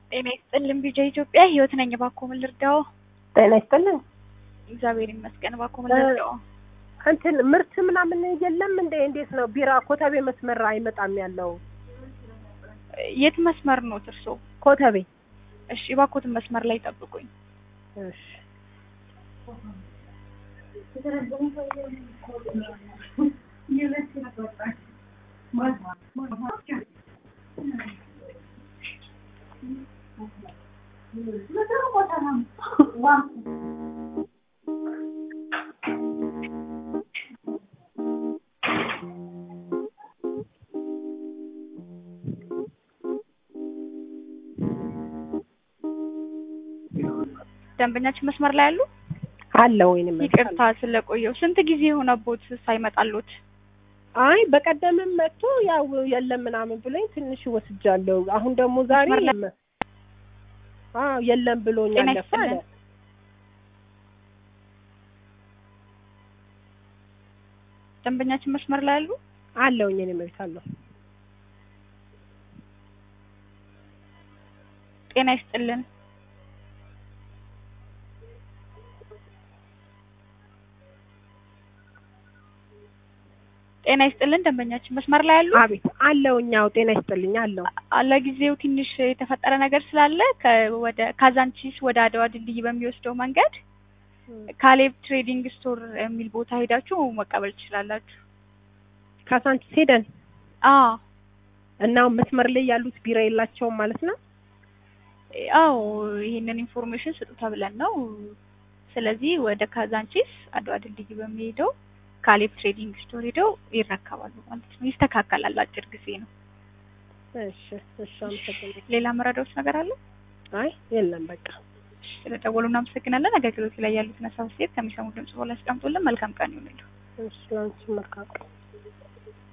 ጤና ይስጥልን ቢጃ ኢትዮጵያ ህይወት ነኝ። እባክዎ ምን ልርዳዎ? ጤና ይስጥልን። እግዚአብሔር ይመስገን። እባክዎ ምን ልርዳዎ? እንትን ምርት ምናምን የለም እንዴ? እንዴት ነው? ቢራ ኮተቤ መስመር አይመጣም ያለው የት መስመር ኖት እርስዎ? ኮተቤ። እሺ እባክዎትን መስመር ላይ ጠብቁኝ። እሺ ደንበኛችን መስመር ላይ አሉ? አለ ወይንም ይቅርታ ስለቆየው። ስንት ጊዜ የሆነቦት ሳይመጣሉት? አይ በቀደምም መጥቶ ያው የለም ምናምን ብሎኝ ትንሽ ወስጃለሁ። አሁን ደግሞ ዛሬ መስመር ላይ- የለም አዎ የለም ብሎኝ ጤና አለፈ አለ። ይስጥልን። ደንበኛችን መስመር ላይ አሉ? አለውኝ እኔ መብት አለሁ። ጤና ይስጥልን። ጤና ይስጥልን። ደንበኛችን መስመር ላይ አሉ? አቤት አለውኝ። አዎ ጤና ይስጥልኝ አለው። ለጊዜው ትንሽ የተፈጠረ ነገር ስላለ ከ- ወደ ካዛንቺስ ወደ አድዋ ድልድይ በሚወስደው መንገድ ካሌብ ትሬዲንግ ስቶር የሚል ቦታ ሄዳችሁ መቀበል ትችላላችሁ። ካሳንቺስ ሄደን አዎ እና መስመር ላይ ያሉት ቢራ የላቸውም ማለት ነው። አዎ ይህንን ኢንፎርሜሽን ስጡ ተብለን ነው። ስለዚህ ወደ ካዛንቺስ አድዋ ድልድይ በሚሄደው ካሌብ ትሬዲንግ ስቶር ሄደው ይረከባሉ ማለት ነው። ይስተካከላል። አጭር ጊዜ ነው። እሺ እሺ፣ አመሰግናለሁ። ሌላ መረዳዎች ነገር አለ? አይ የለም በቃ ስለደወሉ እናመሰግናለን። አገልግሎት ላይ ያሉትን ሀሳብ አስተያየት ከሚሰሙ ድምጽ በኋላ ያስቀምጡልን። መልካም ቀን ይሁንልሁ። እሺ፣ ላንቺ መልካም ቀን